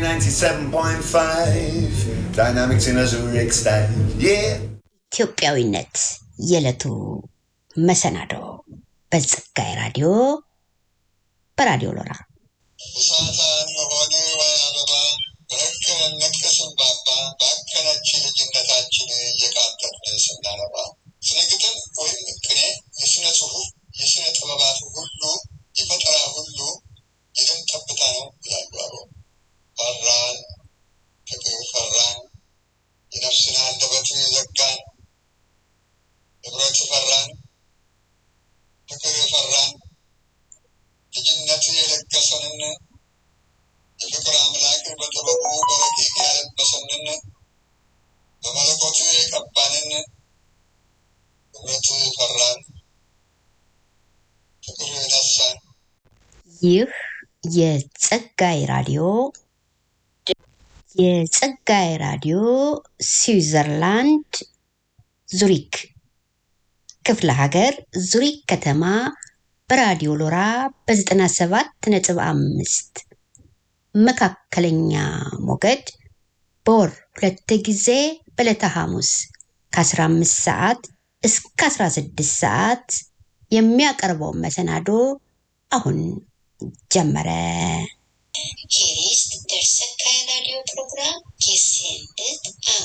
97.5 Dynamics in a Zurich style. Yeah. ኢትዮጵያዊነት የዕለቱ መሰናዶ በጸጋዬ ራዲዮ በራዲዮ ሎራ እሳታን የሆነ ወይ አበባ በረከረን ነቀስን ባባ ባከነች ልጅነታችን እየቃጠልን ስናነባ ስነ ግጥም ወይም ቅኔ የስነ ጽሁፍ የስነ ጥበባት ሁሉ የፈጠራ ሁሉ የደም ጠብታ ነው ይላሉ አበው። ፈራን ፍቅር ፈራን የነፍስን አንደበት ዘጋን ንብረት ፈራን ፍቅር ፈራን ልጅነት የለገሰንን የፍቅር አምላክ በጥበቡ በረቂቅ ያለበሰንን በመለኮቱ የቀባንን ንብረት ፈራን ፍቅር ነሳን ይህ የጸጋዬ ራዲዮ የጸጋዬ ራዲዮ ስዊዘርላንድ ዙሪክ ክፍለ ሀገር ዙሪክ ከተማ በራዲዮ ሎራ በ97 ነጥብ አምስት መካከለኛ ሞገድ በወር ሁለት ጊዜ በዕለተ ሐሙስ ከ15 ሰዓት እስከ 16 ሰዓት የሚያቀርበውን መሰናዶ አሁን ጀመረ። Hier ist der Sakai Radio Program gesendet am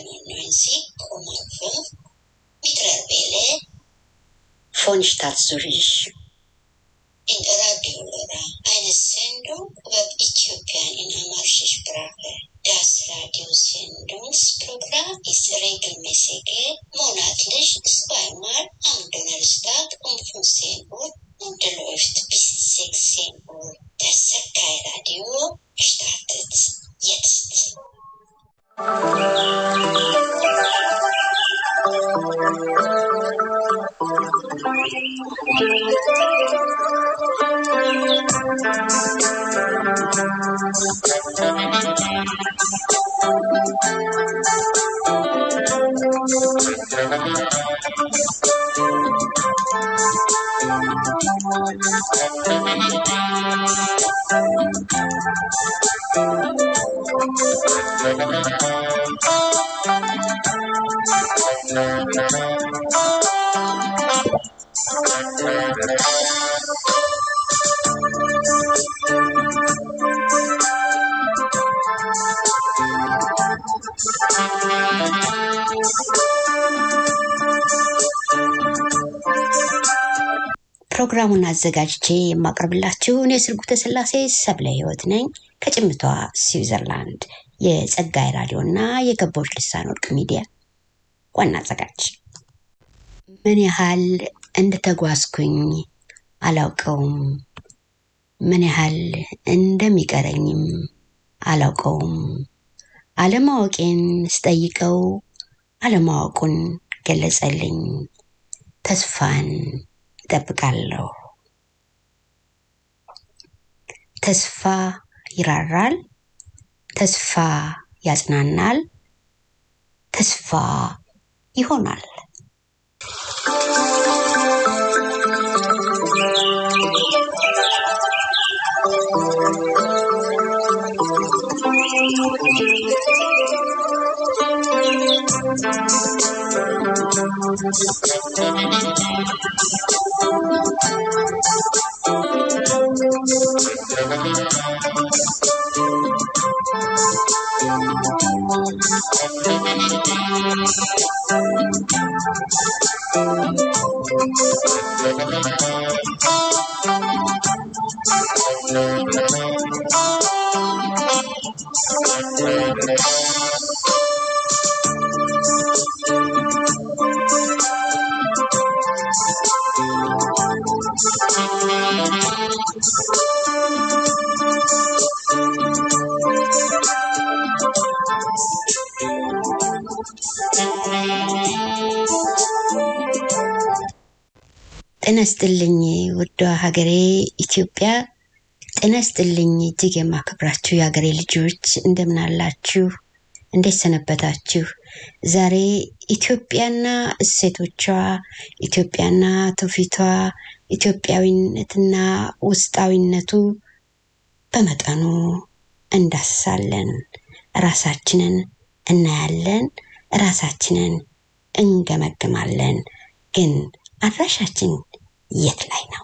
97,5 Mikrowelle von Stadt Zürich. in Radio Lora. Eine Sendung über Äthiopien in Amarische Sprache. Das Radiosendungsprogramm ist regelmäßig monatlich zweimal am Donnerstag um 15 Uhr und läuft bis 16 Uhr. Das Sakai Radio startet jetzt. ፕሮግራሙን አዘጋጅቼ የማቀርብላችሁ እኔ ስርጉተ ስላሴ ሰብለ ህይወት ነኝ ከጭምቷ ስዊዘርላንድ የጸጋይ ራዲዮ እና የገቦች ልሳን ወርቅ ሚዲያ ዋና አዘጋጅ። ምን ያህል እንደተጓዝኩኝ አላውቀውም። ምን ያህል እንደሚቀረኝም አላውቀውም። አለማወቄን ስጠይቀው አለማወቁን ገለጸልኝ። ተስፋን እጠብቃለሁ። ተስፋ ይራራል፣ ተስፋ ያጽናናል፣ ተስፋ ይሆናል። ጤና ይስጥልኝ ውዷ ሀገሬ ኢትዮጵያ። ጤና ይስጥልኝ እጅግ የማከብራችሁ የሀገሬ ልጆች እንደምን አላችሁ? እንዴት ሰነበታችሁ? ዛሬ ኢትዮጵያና እሴቶቿ፣ ኢትዮጵያና ትውፊቷ፣ ኢትዮጵያዊነትና ውስጣዊነቱ በመጠኑ እንዳስሳለን፣ ራሳችንን እናያለን፣ ራሳችንን እንገመግማለን። ግን አድራሻችን የት ላይ ነው?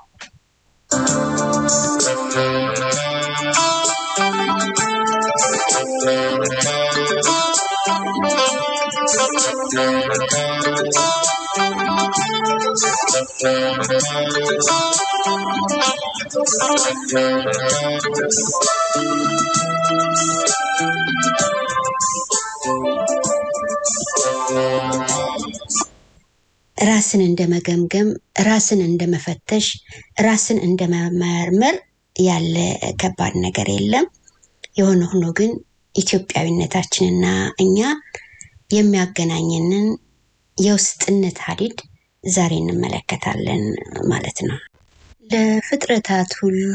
ራስን እንደ መገምገም፣ ራስን እንደ መፈተሽ፣ ራስን እንደ መመርመር ያለ ከባድ ነገር የለም። የሆነ ሆኖ ግን ኢትዮጵያዊነታችንና እኛ የሚያገናኘንን የውስጥነት ሀዲድ ዛሬ እንመለከታለን ማለት ነው። ለፍጥረታት ሁሉ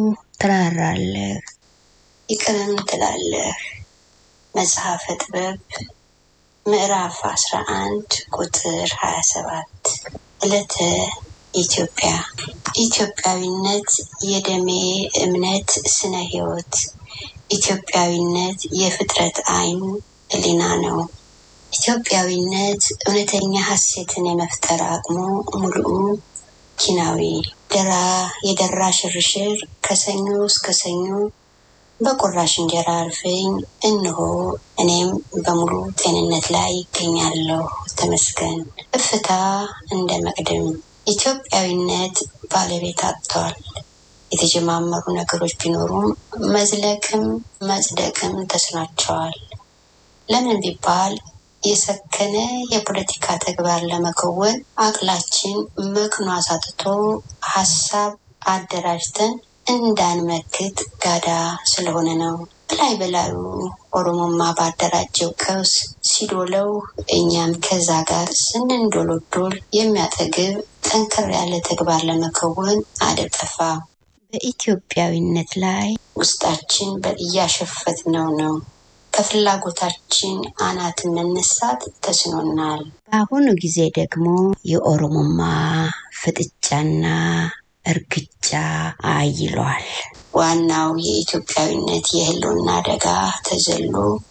ትራራለህ፣ ይቅርም ትላለህ። መጽሐፈ ጥበብ ምዕራፍ 11 ቁጥር 27 ዕለተ ኢትዮጵያ ኢትዮጵያዊነት የደሜ እምነት ስነ ህይወት ኢትዮጵያዊነት የፍጥረት አይን ህሊና ነው። ኢትዮጵያዊነት እውነተኛ ሀሴትን የመፍጠር አቅሙ ሙሉኡ ኪናዊ ደራ የደራ ሽርሽር ከሰኞ እስከ ሰኞ በቁራሽ እንጀራ አልፈኝ እንሆ እኔም በሙሉ ጤንነት ላይ ይገኛለሁ። ተመስገን። እፍታ እንደ መቅድም ኢትዮጵያዊነት ባለቤት አጥተዋል። የተጀማመሩ ነገሮች ቢኖሩም መዝለቅም መጽደቅም ተስኗቸዋል። ለምን ቢባል የሰከነ የፖለቲካ ተግባር ለመከወን አቅላችን መክኖ አሳጥቶ ሀሳብ አደራጅተን እንዳንመክት ጋዳ ስለሆነ ነው። በላይ በላዩ ኦሮሞማ ባደራጀው ቀውስ ሲዶለው እኛም ከዛ ጋር ስንንዶሎዶል የሚያጠግብ ጠንከር ያለ ተግባር ለመከወን አደብ ጠፋ። በኢትዮጵያዊነት ላይ ውስጣችን እያሸፈት ነው ነው ከፍላጎታችን አናት መነሳት ተስኖናል። በአሁኑ ጊዜ ደግሞ የኦሮሞማ ፍጥጫና እርግጫ አይሏል። ዋናው የኢትዮጵያዊነት የህልውና አደጋ ተዘሎ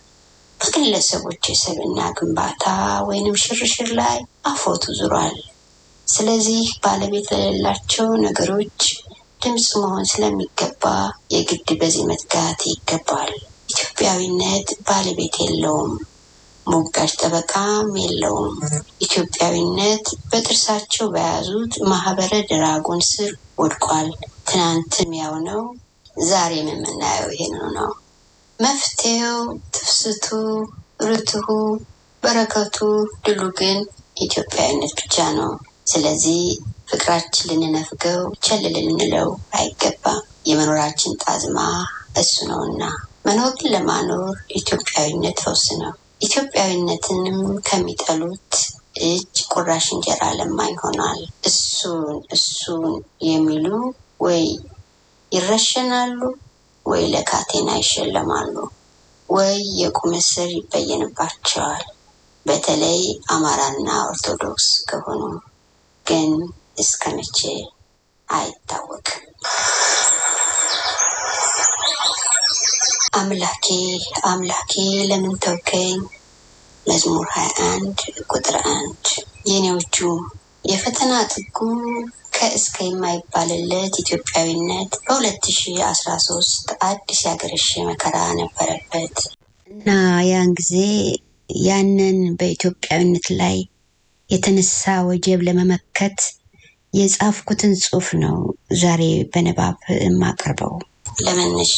በግለሰቦች የሰብና ግንባታ ወይንም ሽርሽር ላይ አፎቱ ዙሯል። ስለዚህ ባለቤት ለሌላቸው ነገሮች ድምፅ መሆን ስለሚገባ የግድ በዚህ መትጋት ይገባል። ኢትዮጵያዊነት ባለቤት የለውም፣ ሞጋጅ ጠበቃም የለውም። ኢትዮጵያዊነት በጥርሳቸው በያዙት ማህበረ ድራጎን ስር ወድቋል። ትናንትም ያው ነው፣ ዛሬም የምናየው ይሄንኑ ነው። መፍትሄው ትፍስቱ፣ ርትሁ፣ በረከቱ፣ ድሉ ግን ኢትዮጵያዊነት ብቻ ነው። ስለዚህ ፍቅራችን ልንነፍገው ቸል ልንለው አይገባም። የመኖራችን ጣዝማ እሱ ነውና መኖርን ለማኖር ኢትዮጵያዊነት ፈውስ ነው። ኢትዮጵያዊነትንም ከሚጠሉት እጅ ቁራሽ እንጀራ ለማኝ ሆኗል። እሱን እሱን የሚሉ ወይ ይረሸናሉ፣ ወይ ለካቴና ይሸለማሉ፣ ወይ የቁም እስር ይበየንባቸዋል። በተለይ አማራና ኦርቶዶክስ ከሆኑ ግን እስከ መቼ አይታወቅም። አምላኬ አምላኬ ለምን ተውከኝ? መዝሙር 21 ቁጥር 1 የኔዎቹ የፈተና ጥጉ ከእስከ የማይባልለት ኢትዮጵያዊነት በ2013 አዲስ ያገረሸ መከራ ነበረበት እና ያን ጊዜ ያንን በኢትዮጵያዊነት ላይ የተነሳ ወጀብ ለመመከት የጻፍኩትን ጽሑፍ ነው ዛሬ በንባብ የማቀርበው። ለመነሻ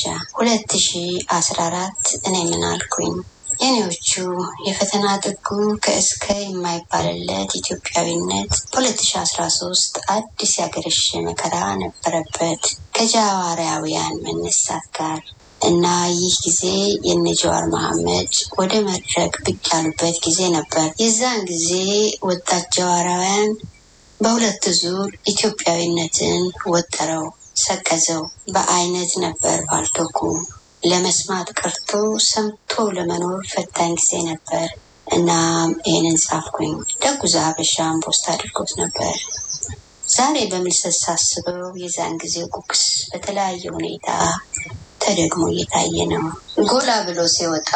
2014 እኔ ምን አልኩኝ? የኔዎቹ የፈተና ጥጉ ከእስከ የማይባልለት ኢትዮጵያዊነት በ2013 አዲስ ያገረሸ መከራ ነበረበት ከጃዋራውያን መነሳት ጋር እና ይህ ጊዜ የነ ጀዋር መሐመድ ወደ መድረክ ብቅ ያሉበት ጊዜ ነበር። የዛን ጊዜ ወጣት ጀዋራውያን በሁለት ዙር ኢትዮጵያዊነትን ወጠረው፣ ሰቀዘው። በአይነት ነበር ባልቶኩ ለመስማት ቀርቶ ሰምቶ ለመኖር ፈታኝ ጊዜ ነበር። እናም ይህንን ጻፍኩኝ። ደጉ ሀበሻን ፖስት አድርጎት ነበር። ዛሬ በምልሰት ሳስበው የዛን ጊዜ ጉግስ በተለያየ ሁኔታ ተደግሞ እየታየ ነው። ጎላ ብሎ ሲወጣ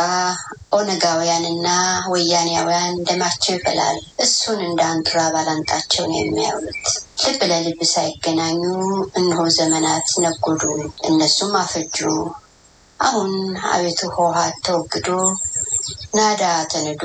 ኦነጋውያንና ወያኔያውያን ደማቸው ይፈላል። እሱን እንደ አንጡራ ባላንጣቸው ነው የሚያውሉት። ልብ ለልብ ሳይገናኙ እነሆ ዘመናት ነጎዱ፣ እነሱም አፈጁ። አሁን አቤቱ ህወሓት ተወግዶ ናዳ ተንዶ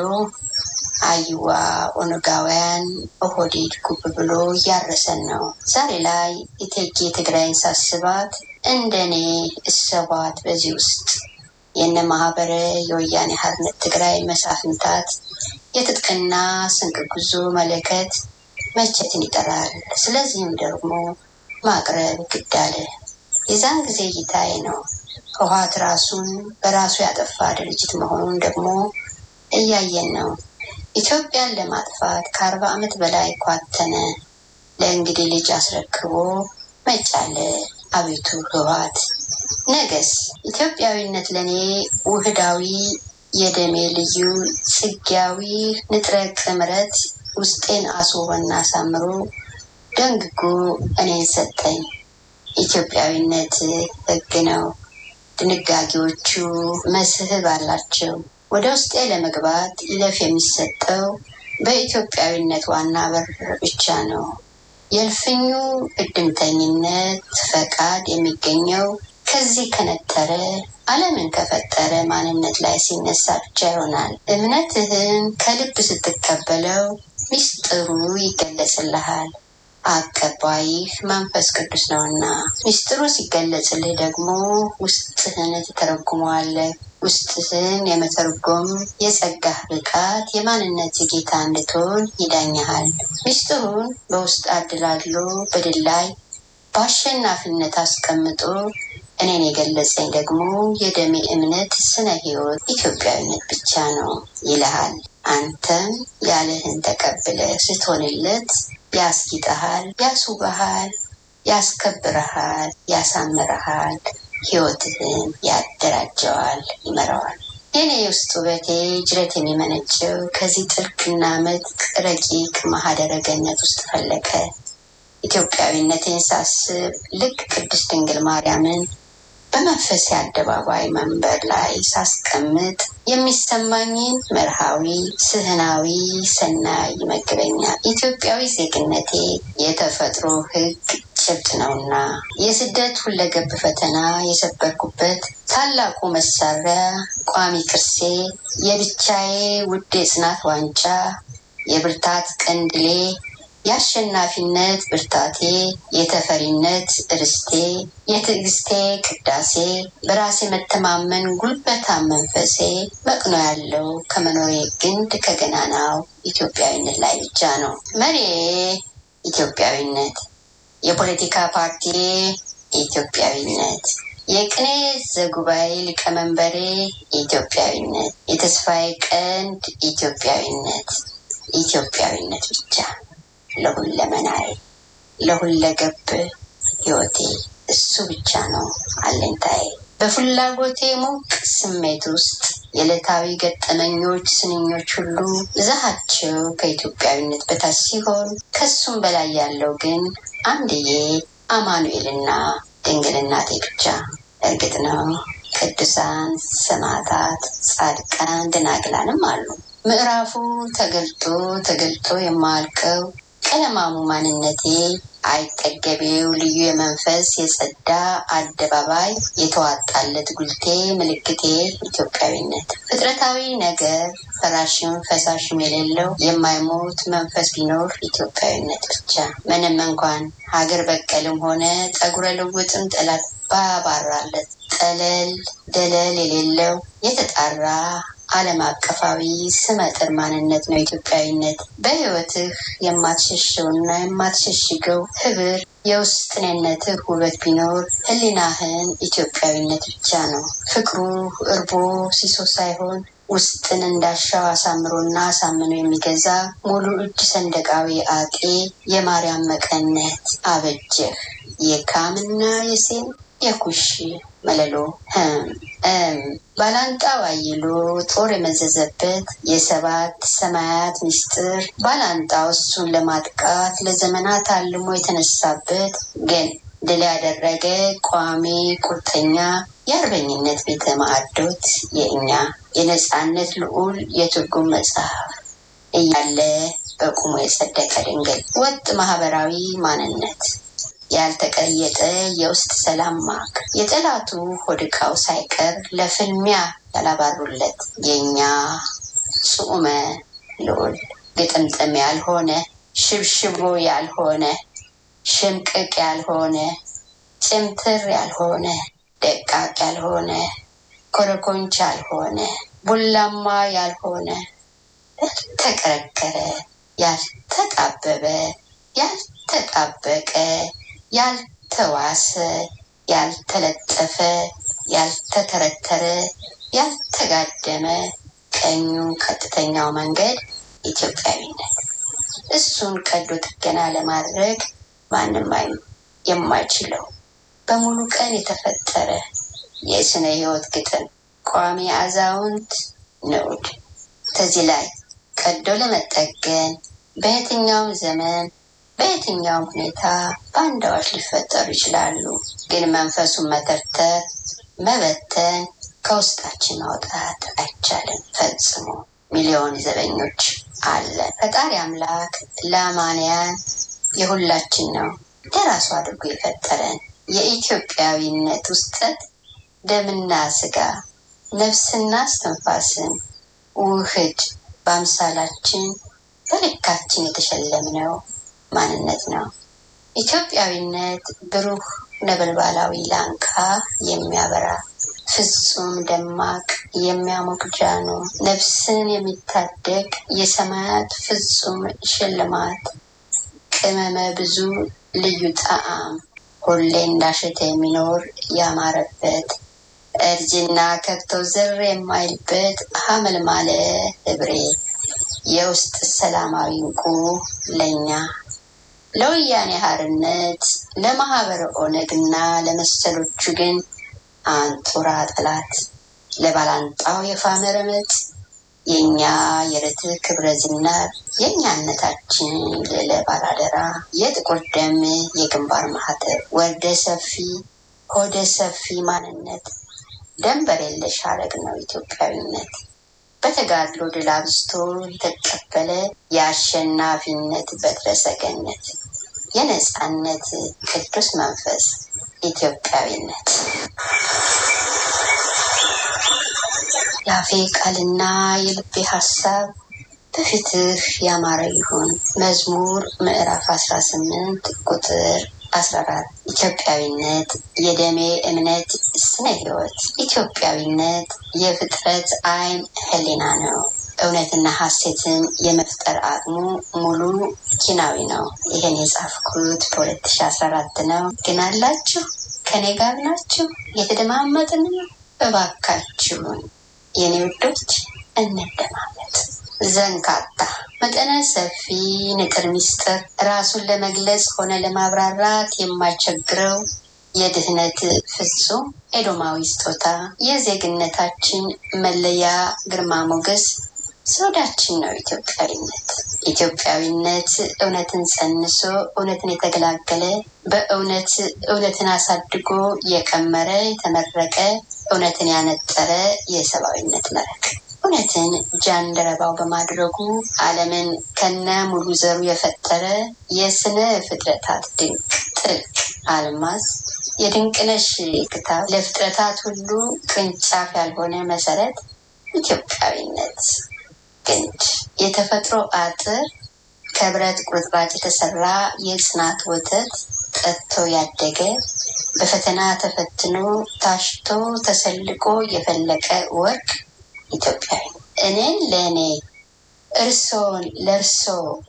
አይዋ ኦነጋውያን ኦህዴድ ጉብ ብሎ እያረሰን ነው። ዛሬ ላይ እቴጌ ትግራይን ሳስባት እንደኔ እሰቧት በዚህ ውስጥ የነ ማህበረ የወያኔ ሓርነት ትግራይ መሳፍንታት የትጥቅና ስንቅ ጉዞ መለከት መቼትን ይጠራል። ስለዚህም ደግሞ ማቅረብ ግድ አለ። የዛን ጊዜ እይታዬ ነው ህወሓት ራሱን በራሱ ያጠፋ ድርጅት መሆኑን ደግሞ እያየን ነው። ኢትዮጵያን ለማጥፋት ከአርባ ዓመት በላይ ኳተነ። ለእንግዲህ ልጅ አስረክቦ መጫለ። አቤቱ ህወሓት ነገስ ኢትዮጵያዊነት ለእኔ ውህዳዊ የደሜ ልዩ ጽጌያዊ ንጥረ ቅምረት ውስጤን አስውቦና አሳምሮ ደንግጎ እኔን ሰጠኝ። ኢትዮጵያዊነት ህግ ነው። ድንጋጌዎቹ መስህብ አላቸው። ወደ ውስጤ ለመግባት ይለፍ የሚሰጠው በኢትዮጵያዊነት ዋና በር ብቻ ነው። የእልፍኙ እድምተኝነት ፈቃድ የሚገኘው ከዚህ ከነጠረ ዓለምን ከፈጠረ ማንነት ላይ ሲነሳ ብቻ ይሆናል። እምነትህን ከልብ ስትቀበለው ሚስጥሩ ይገለጽልሃል። አቀባይህ መንፈስ ቅዱስ ነውና ሚስጥሩ ሲገለጽልህ ደግሞ ውስጥህን ትተረጉመዋለህ። ውስጥህን የመተርጎም የጸጋህ ብቃት የማንነት ጌታ እንድትሆን ይዳኝሃል። ሚስጥሩን በውስጥ አድላድሎ በድል ላይ በአሸናፊነት አስቀምጦ እኔን የገለጸኝ ደግሞ የደሜ እምነት ስነ ህይወት ኢትዮጵያዊነት ብቻ ነው ይልሃል። አንተም ያለህን ተቀብለ ስትሆንለት ያስጊጠሃል፣ ያስውበሃል፣ ያስከብረሃል፣ ያሳምረሃል፣ ህይወትህን ያደራጀዋል፣ ይመራዋል። የኔ የውስጥ ውበቴ ጅረት የሚመነጨው ከዚህ ጥልቅና ምጥቅ ረቂቅ ማህደረ ገነት ውስጥ ፈለቀ። ኢትዮጵያዊነቴን ሳስብ ልክ ቅድስት ድንግል ማርያምን በመንፈስ አደባባይ መንበር ላይ ሳስቀምጥ የሚሰማኝን መርሃዊ ስህናዊ ሰናይ ይመግበኛል። ኢትዮጵያዊ ዜግነቴ የተፈጥሮ ህግ ጭብጥ ነውና የስደት ሁለገብ ፈተና የሰበርኩበት ታላቁ መሳሪያ ቋሚ ቅርሴ የብቻዬ ውድ የጽናት ዋንጫ የብርታት ቀንድሌ የአሸናፊነት ብርታቴ፣ የተፈሪነት ርስቴ፣ የትዕግስቴ ቅዳሴ፣ በራሴ መተማመን ጉልበታም መንፈሴ መቅኖ ያለው ከመኖሬ ግንድ ከገናናው ኢትዮጵያዊነት ላይ ብቻ ነው። መሪ ኢትዮጵያዊነት፣ የፖለቲካ ፓርቲ ኢትዮጵያዊነት፣ የቅኔ ዘጉባኤ ሊቀመንበሬ ኢትዮጵያዊነት፣ የተስፋዬ ቀንድ ኢትዮጵያዊነት፣ ኢትዮጵያዊነት ብቻ ለሁለመናዬ ለሁለገብ ህይወቴ እሱ ብቻ ነው አለኝታዬ። በፍላጎቴ ሞቅ ስሜት ውስጥ የዕለታዊ ገጠመኞች ስንኞች ሁሉ ብዛሃቸው ከኢትዮጵያዊነት በታች ሲሆን ከሱም በላይ ያለው ግን አንድዬ አማኑኤልና ድንግል እናቴ ብቻ። እርግጥ ነው ቅዱሳን ሰማዕታት፣ ጻድቃን፣ ደናግላንም አሉ። ምዕራፉ ተገልጦ ተገልጦ የማያልቀው ቀለማሙ ማንነቴ አይጠገቤው ልዩ የመንፈስ የጸዳ አደባባይ የተዋጣለት ጉልቴ ምልክቴ ኢትዮጵያዊነት ፍጥረታዊ ነገር ፈራሽም ፈሳሽም የሌለው የማይሞት መንፈስ ቢኖር ኢትዮጵያዊነት ብቻ። ምንም እንኳን ሀገር በቀልም ሆነ ጠጉረ ልውጥም ጠላት ባያባራለት ጠለል ደለል የሌለው የተጣራ ዓለም አቀፋዊ ስመጥር ማንነት ነው ኢትዮጵያዊነት። በሕይወትህ የማትሸሸውና የማትሸሽገው ህብር የውስጥ እኔነትህ ውበት ቢኖር ህሊናህን ኢትዮጵያዊነት ብቻ ነው። ፍቅሩ እርቦ ሲሶ ሳይሆን ውስጥን እንዳሻው አሳምሮና አሳምኖ የሚገዛ ሙሉ እጅ ሰንደቃዊ አጤ የማርያም መቀነት አበጀህ የካምና የሴም የኩሽ መለሎ ህም ባላንጣው አይሎ ጦር የመዘዘበት የሰባት ሰማያት ምስጢር ባላንጣው እሱን ለማጥቃት ለዘመናት አልሞ የተነሳበት ግን ድል ያደረገ ቋሚ ቁርጠኛ የአርበኝነት ቤተ ማዕዶት የእኛ የነፃነት ልዑል የትርጉም መጽሐፍ እያለ በቁሙ የጸደቀ ድንግል ወጥ ማህበራዊ ማንነት ያልተቀየጠ የውስጥ ሰላም ማክ የጠላቱ ሆድቃው ሳይቀር ለፍልሚያ ያላባሩለት የእኛ ጽዑመ ልዑል ግጥምጥም ያልሆነ ሽብሽቦ ያልሆነ ሽምቅቅ ያልሆነ ጭምትር ያልሆነ ደቃቅ ያልሆነ ኮረኮንች ያልሆነ ቡላማ ያልሆነ ያልተቀረቀረ ያልተጣበበ ያልተጣበቀ ያልተዋሰ ያልተለጠፈ ያልተተረተረ ያልተጋደመ ቀኙ ቀጥተኛው መንገድ ኢትዮጵያዊነት እሱን ቀዶ ጥገና ለማድረግ ማንም የማይችለው በሙሉ ቀን የተፈጠረ የስነ ህይወት ግጥም ቋሚ አዛውንት ንዑድ ከዚህ ላይ ቀዶ ለመጠገን በየትኛውም ዘመን በየትኛውም ሁኔታ ባንዳዎች ሊፈጠሩ ይችላሉ። ግን መንፈሱን መተርተር፣ መበተን፣ ከውስጣችን ማውጣት አይቻልም ፈጽሞ። ሚሊዮን ዘበኞች አለ። ፈጣሪ አምላክ ለአማንያን የሁላችን ነው ለራሱ አድርጎ የፈጠረን የኢትዮጵያዊነት ውስጠት ደምና ስጋ ነፍስና እስትንፋስን ውህድ በአምሳላችን በልካችን የተሸለምነው ማንነት ነው። ኢትዮጵያዊነት ብሩህ ነበልባላዊ ላንቃ የሚያበራ ፍጹም ደማቅ የሚያሞቅ ጃኖ ነፍስን የሚታደግ የሰማያት ፍጹም ሽልማት ቅመመ ብዙ ልዩ ጣዕም ሁሌ እንዳሸተ የሚኖር ያማረበት እርጅና ከብቶ ዝር የማይልበት ሀመልማለ ህብሬ የውስጥ ሰላማዊ እንቁ ለኛ ለወያኔ ሀርነት ለማህበረ ኦነግና ለመሰሎቹ ግን አንጡራ ጠላት ለባላንጣው የፋመ ረመጥ የእኛ የርት ክብረ ዝናር የእኛነታችን ልዕለ ባላደራ የጥቁር ደም የግንባር ማህተብ ወርደ ሰፊ ሆደ ሰፊ ማንነት ደንበር የለሽ ሀረግ ነው ኢትዮጵያዊነት። በተጋድሎ ድል አብዝቶ የተቀበለ የአሸናፊነት በትረ ሰገነት የነፃነት ቅዱስ መንፈስ ኢትዮጵያዊነት የአፌ ቃልና የልቤ ሀሳብ በፊትህ ያማረ ይሁን። መዝሙር ምዕራፍ 18 ቁጥር 14 ኢትዮጵያዊነት የደሜ እምነት ስነ ህይወት ኢትዮጵያዊነት የፍጥረት አይን ህሊና ነው። እውነትና ሀሴትን የመፍጠር አቅሙ ሙሉ ኪናዊ ነው። ይህን የጻፍኩት በ2014 ነው። ግን አላችሁ ከኔ ጋር ናችሁ? የተደማመጥን ነው። እባካችሁን የኔ ውዶች እንደማመጥ ዘንካታ መጠነ ሰፊ ንጥር ሚስጥር ራሱን ለመግለጽ ሆነ ለማብራራት የማይቸግረው የድህነት ፍጹም ኤዶማዊ ስጦታ የዜግነታችን መለያ ግርማ ሞገስ ዘውዳችን ነው ኢትዮጵያዊነት። ኢትዮጵያዊነት እውነትን ጸንሶ እውነትን የተገላገለ በእውነት እውነትን አሳድጎ የቀመረ የተመረቀ እውነትን ያነጠረ የሰብአዊነት መረቅ እውነትን ጃንደረባው በማድረጉ ዓለምን ከነ ሙሉ ዘሩ የፈጠረ የስነ ፍጥረታት ድንቅ ጥልቅ አልማዝ የድንቅነሽ ክታብ ለፍጥረታት ሁሉ ቅርንጫፍ ያልሆነ መሰረት ኢትዮጵያዊነት ግንድ የተፈጥሮ አጥር ከብረት ቁርጥራጭ የተሰራ የጽናት ወተት ጠጥቶ ያደገ በፈተና ተፈትኖ ታሽቶ ተሰልቆ የፈለቀ ወርቅ ኢትዮጵያዊ እኔን ለእኔ እርሶን ለእርሶ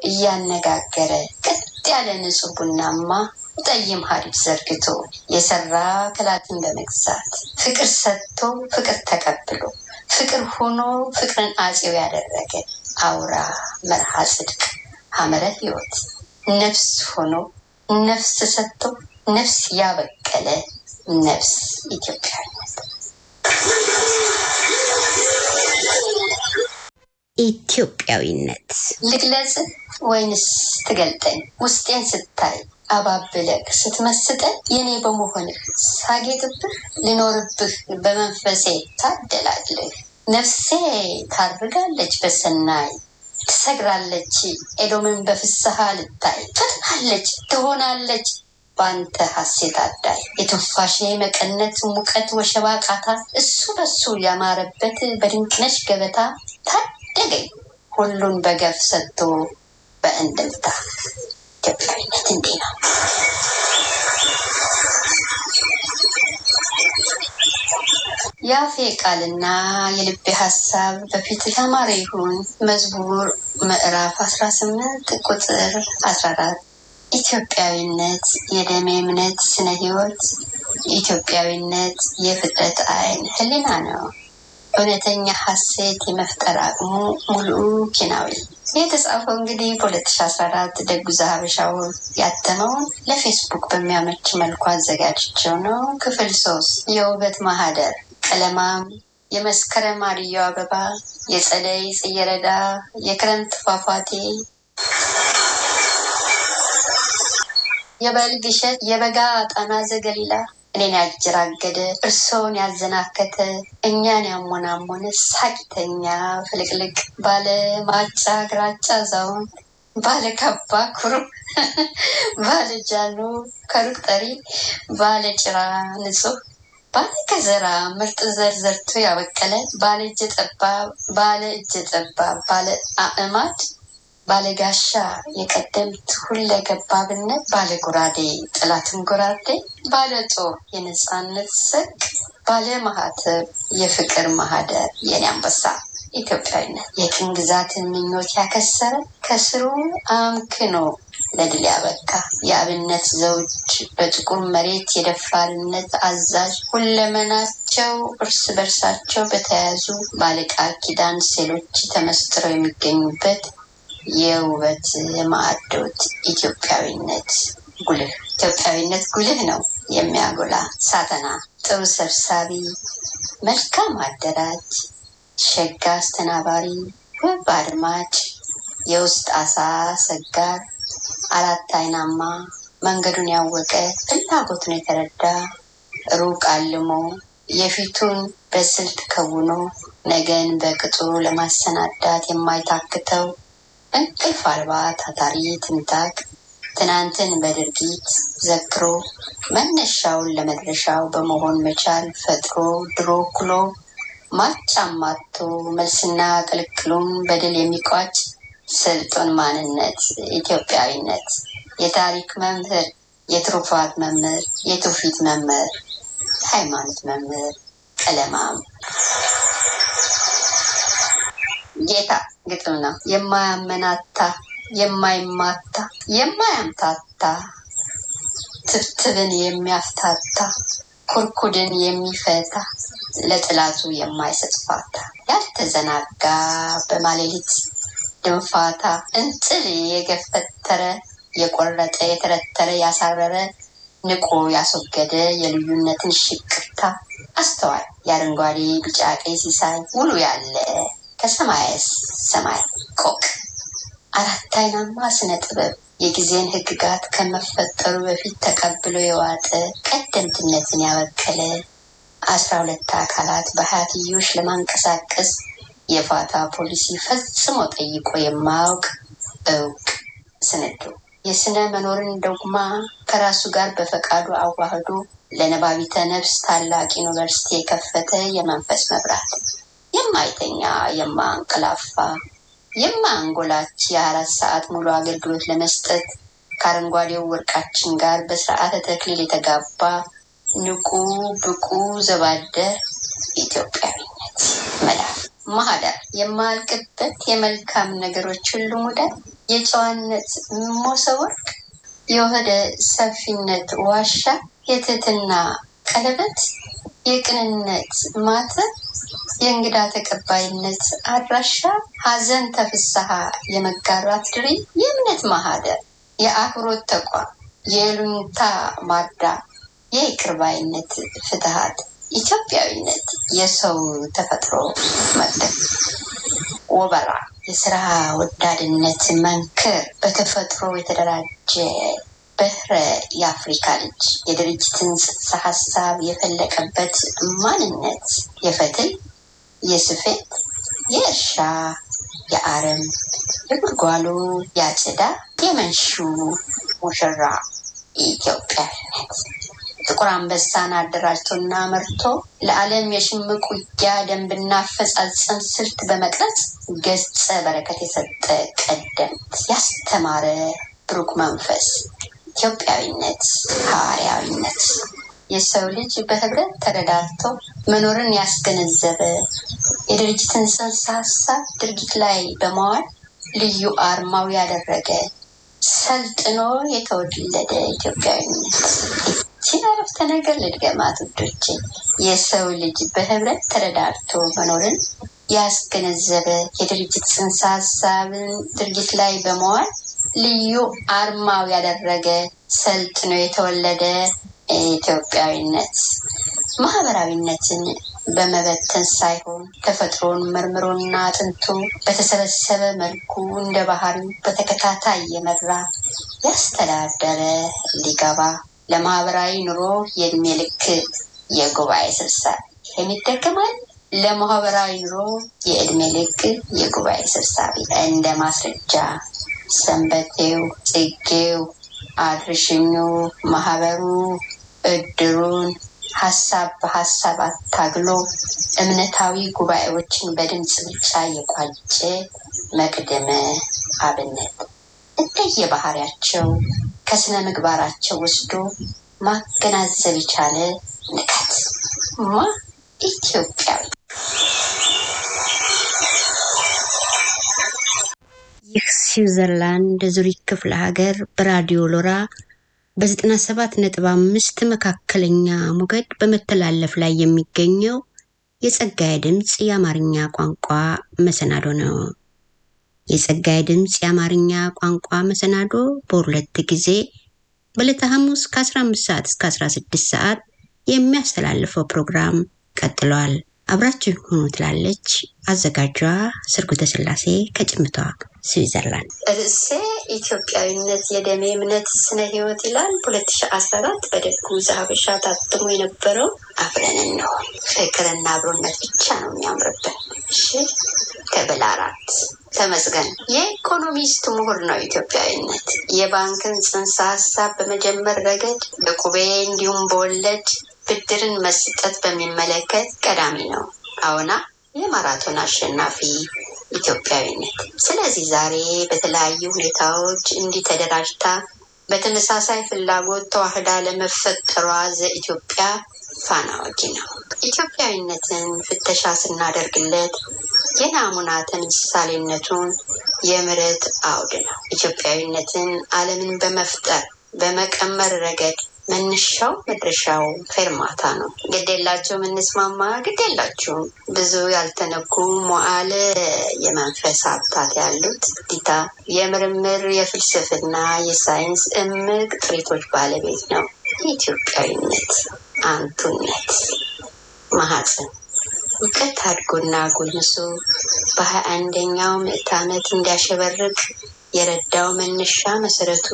እያነጋገረ ቀጥ ያለ ንጹህ ቡናማ ጠይም ሀዲድ ዘርግቶ የሰራ ክላትን በመግዛት ፍቅር ሰጥቶ ፍቅር ተቀብሎ ፍቅር ሆኖ ፍቅርን አጼው ያደረገ አውራ መርሃ ጽድቅ ሐመረ ሕይወት ነፍስ ሆኖ ነፍስ ሰጥቶ ነፍስ ያበቀለ ነፍስ ኢትዮጵያዊነት ኢትዮጵያዊነት ልግለጽህ ወይንስ ትገልጠኝ? ውስጤን ስታይ አባብለህ ስትመስጠን የኔ በመሆንህ ሳጌጥብህ ልኖርብህ በመንፈሴ ታደላለህ። ነፍሴ ታርጋለች በሰናይ ትሰግራለች ኤዶምን በፍስሐ ልታይ ትጥናለች ትሆናለች በአንተ ሐሴት አዳይ የትንፋሼ መቀነት ሙቀት ወሸባ ቃታ እሱ በሱ ያማረበት በድንቅነሽ ገበታ ታደገኝ ሁሉን በገፍ ሰጥቶ በእንድምታ ኢትዮጵያዊነት እንዲህ ነው። የአፌ ቃልና የልቤ ሀሳብ በፊት ያማረ ይሁን። መዝሙር ምዕራፍ 18 ቁጥር 14 ኢትዮጵያዊነት የደሜ እምነት ስነ ህይወት ኢትዮጵያዊነት የፍጥረት አይን ህሊና ነው። እውነተኛ ሀሴት የመፍጠር አቅሙ ሙሉ ኪናዊ የተጻፈው እንግዲህ በ2014 ደጉ ሀበሻው ያተመውን ለፌስቡክ በሚያመች መልኩ አዘጋጅቸው ነው። ክፍል ሶስት የውበት ማህደር ቀለማም የመስከረም አድዮ አበባ የጸደይ ጽየረዳ የክረምት ፏፏቴ የበልግ እሸት የበጋ ጣና ዘገሊላ እኔን ያጀራገደ እርስዎን ያዘናከተ እኛን ያሞናሞነ ሳቂተኛ ፍልቅልቅ ባለ ማጫ ግራጫ አዛውንት ባለ ካባ ኩሩ ባለ ጃኖ ከሩቅ ጠሪ ባለ ጭራ ንጹህ ባለ ከዘራ ምርጥ ዘር ዘርቶ ያበቀለ ባለ እጀ ጠባብ ባለ እጀ ጠባብ ባለ አእማድ ባለ ጋሻ የቀደምት ሁለገባብነት ባለ ጎራዴ ጥላትን ጎራዴ ባለ ጦር የነፃነት ሰቅ ባለ ማህተብ የፍቅር ማህደር የኔ አንበሳ ኢትዮጵያዊነት የቅኝ ግዛትን ምኞት ያከሰረ ከስሩ አምክኖ ለድል ያበቃ የአብነት ዘውድ በጥቁር መሬት የደፋርነት አዛዥ ሁለመናቸው እርስ በርሳቸው በተያያዙ ባለቃል ኪዳን ሴሎች ተመስጥረው የሚገኙበት የውበት ማዕዶት ኢትዮጵያዊነት ጉልህ ኢትዮጵያዊነት ጉልህ ነው የሚያጎላ ሳተና ጥሩ ሰብሳቢ መልካም አደራጅ ሸጋ አስተናባሪ ውብ አድማጭ የውስጥ አሳ ሰጋር አራት አይናማ መንገዱን ያወቀ ፍላጎቱን የተረዳ ሩቅ አልሞ የፊቱን በስልት ከውኖ ነገን በቅጡ ለማሰናዳት የማይታክተው እንቅልፍ አልባ ታታሪ ትንታግ ትናንትን በድርጊት ዘክሮ መነሻውን ለመድረሻው በመሆን መቻል ፈጥሮ ድሮ ኩሎ ማጫማቶ መልስና ቅልቅሉን በድል የሚቋጭ ስልጡን ማንነት ኢትዮጵያዊነት የታሪክ መምህር የትሩፋት መምህር የትውፊት መምህር የሃይማኖት መምህር ቀለማም ጌታ ግጥም ነው። የማያመናታ የማይማታ የማያምታታ ትብትብን የሚያፍታታ ኩርኩድን የሚፈታ ለጥላቱ የማይሰጥ ፋታ ያልተዘናጋ በማሌሊት ድንፋታ እንጥል የገፈተረ የቆረጠ የተረተረ ያሳረረ ንቆ ያስወገደ የልዩነትን ሽቅታ አስተዋይ የአረንጓዴ ቢጫ ቀይ ሲሳይ ውሉ ያለ ከሰማይ ሰማይ ቆቅ አራት አይናማ ስነ ጥበብ የጊዜን ህግጋት ከመፈጠሩ በፊት ተቀብሎ የዋጠ ቀደምትነትን ያበቀለ አስራ ሁለት አካላት በሀያትዮሽ ለማንቀሳቀስ የፋታ ፖሊሲ ፈጽሞ ጠይቆ የማያውቅ እውቅ ስንዱ የስነ መኖርን ዶግማ ከራሱ ጋር በፈቃዱ አዋህዶ ለነባቢተ ነፍስ ታላቅ ዩኒቨርሲቲ የከፈተ የመንፈስ መብራት የማይተኛ የማንቀላፋ የማንጎላች የአራት ሰዓት ሙሉ አገልግሎት ለመስጠት ከአረንጓዴው ወርቃችን ጋር በስርዓተ ተክሊል የተጋባ ንቁ ብቁ ዘባደር ኢትዮጵያዊነት መዳፍ ማህደር የማያልቅበት የመልካም ነገሮች ሁሉ ሙዳር የጨዋነት ሞሰብ ወርቅ የወደ ሰፊነት ዋሻ የትህትና ቀለበት የቅንነት ማተብ የእንግዳ ተቀባይነት አድራሻ ሀዘን ተፍስሐ የመጋራት ድሪ የእምነት ማህደር የአክብሮት ተቋም የሉኝታ ማርዳ የይቅርባይነት ፍትሀት ኢትዮጵያዊነት የሰው ተፈጥሮ መቅደም ወበራ የስራ ወዳድነት መንክር በተፈጥሮ የተደራጀ በህረ የአፍሪካ ልጅ የድርጅትን ጽንሰ ሀሳብ የፈለቀበት ማንነት የፈትል፣ የስፌት፣ የእርሻ፣ የአረም፣ የጉልጓሎ፣ የአጨዳ፣ የመንሹ ሙሽራ ኢትዮጵያዊነት ጥቁር አንበሳን አደራጅቶና መርቶ ለዓለም የሽምቅ ውጊያ ደንብና አፈጻጸም ስልት በመቅረጽ ገጸ በረከት የሰጠ ቀደምት ያስተማረ ብሩክ መንፈስ ኢትዮጵያዊነት፣ ሐዋርያዊነት የሰው ልጅ በህብረት ተረዳድቶ መኖርን ያስገነዘበ የድርጅትን ጽንሰ ሀሳብ ድርጊት ላይ በማዋል ልዩ አርማው ያደረገ ሰልጥኖ የተወለደ ኢትዮጵያዊነት። ይህችን አረፍተ ነገር ልድገማት ውዶቼ። የሰው ልጅ በህብረት ተረዳድቶ መኖርን ያስገነዘበ የድርጅት ጽንሰ ሀሳብን ድርጊት ላይ በመዋል ልዩ አርማው ያደረገ ሰልጥኖ የተወለደ ኢትዮጵያዊነት ማህበራዊነትን በመበተን ሳይሆን ተፈጥሮን መርምሮና አጥንቶ በተሰበሰበ መልኩ እንደ ባህሪው በተከታታይ የመራ ያስተዳደረ ሊገባ ለማህበራዊ ኑሮ የእድሜ ልክ የጉባኤ ስብሰባ የሚደገማል። ለማህበራዊ ኑሮ የእድሜ ልክ የጉባኤ ሰብሳቢ እንደ ማስረጃ ሰንበቴው፣ ጽጌው፣ አድርሽኙ፣ ማህበሩ፣ እድሩን ሀሳብ በሀሳብ አታግሎ እምነታዊ ጉባኤዎችን በድምፅ ብልጫ የቋጨ መቅደመ አብነት እንደየባህሪያቸው ከስነ ምግባራቸው ወስዶ ማገናዘብ የቻለ ንቀት ማ ኢትዮጵያዊ ይህ ስዊዘርላንድ ዙሪክ ክፍለ ሀገር በራዲዮ ሎራ በ97 ነጥብ አምስት መካከለኛ ሞገድ በመተላለፍ ላይ የሚገኘው የጸጋዬ ድምፅ የአማርኛ ቋንቋ መሰናዶ ነው። የጸጋዬ ድምፅ የአማርኛ ቋንቋ መሰናዶ በሁለት ጊዜ በዕለተ ሐሙስ ከ15 ሰዓት እስከ 16 ሰዓት የሚያስተላልፈው ፕሮግራም ቀጥሏል። አብራችሁ ሆኑ ትላለች አዘጋጇ ስርጉተ ስላሴ ከጭምቷ ስዊዘርላንድ። ርዕሴ ኢትዮጵያዊነት የደሜ እምነት ስነ ህይወት ይላል። በ2014 በደጉ ዘሀበሻ ታትሞ የነበረው አብረን እንሆን ፍቅርና አብሮነት ብቻ ነው የሚያምርብን። እሺ ከብል አራት ተመስገን የኢኮኖሚስት ምሁር ነው። ኢትዮጵያዊነት የባንክን ጽንሰ ሀሳብ በመጀመር ረገድ በቁቤ እንዲሁም በወለድ ብድርን መስጠት በሚመለከት ቀዳሚ ነው። አዎና የማራቶን አሸናፊ ኢትዮጵያዊነት። ስለዚህ ዛሬ በተለያዩ ሁኔታዎች እንዲህ ተደራጅታ በተመሳሳይ ፍላጎት ተዋህዳ ለመፈጠሯ ዘኢትዮጵያ ፋና ወጊ ነው። ኢትዮጵያዊነትን ፍተሻ ስናደርግለት የናሙና ተምሳሌነቱን የምሕረት አውድ ነው። ኢትዮጵያዊነትን ዓለምን በመፍጠር በመቀመር ረገድ መነሻው መድረሻው ፌርማታ ነው። ግዴላችሁም እንስማማ፣ ግዴላችሁም ብዙ ያልተነኩ ሞዓለ የመንፈስ ሀብታት ያሉት ዲታ የምርምር የፍልስፍና የሳይንስ እምቅ ጥሪቶች ባለቤት ነው። የኢትዮጵያዊነት አንቱነት ማህፀን እውቀት አድጎና ጎልምሶ በሀያ አንደኛው ምዕት ዓመት እንዲያሸበርቅ የረዳው መነሻ መሰረቱ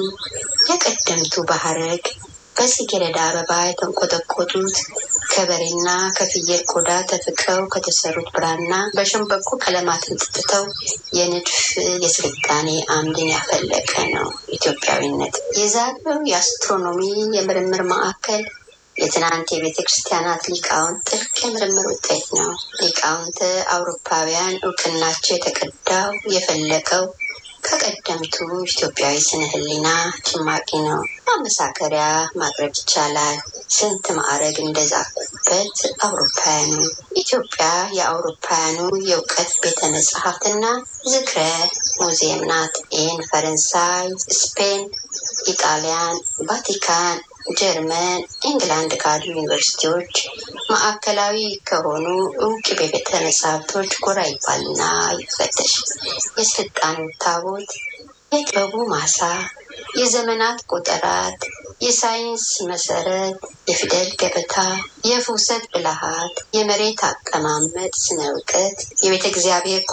የቀደምቱ ባህረግ በጽጌረዳ አበባ የተንቆጠቆጡት ከበሬና ከፍየል ቆዳ ተፍቀው ከተሰሩት ብራና በሸንበቆ ቀለማትን ጥጥተው የንድፍ የስልጣኔ አምድን ያፈለቀ ነው ኢትዮጵያዊነት። የዛሬው የአስትሮኖሚ የምርምር ማዕከል የትናንት የቤተ ክርስቲያናት ሊቃውንት ጥልቅ የምርምር ውጤት ነው። ሊቃውንት አውሮፓውያን እውቅናቸው የተቀዳው የፈለቀው ከቀደምቱ ኢትዮጵያዊ ስነ ህሊና ጭማቂ ነው። ማመሳከሪያ ማቅረብ ይቻላል። ስንት ማዕረግ እንደዛቁበት አውሮፓውያኑ። ኢትዮጵያ የአውሮፓውያኑ የእውቀት ቤተ መጽሐፍትና ዝክረ ሙዚየም ናት። ይህን ፈረንሳይ፣ ስፔን፣ ኢጣሊያን፣ ቫቲካን ጀርመን፣ ኢንግላንድ ካሉ ዩኒቨርሲቲዎች ማዕከላዊ ከሆኑ እውቅ ቤተ መጻሕፍቶች ጎራ ይባልና ይፈተሽ። የስልጣኔው ታቦት፣ የጥበቡ ማሳ፣ የዘመናት ቆጠራት፣ የሳይንስ መሰረት፣ የፊደል ገበታ፣ የፍውሰት ብልሃት፣ የመሬት አቀማመጥ ስነ እውቀት፣ የቤተ እግዚአብሔር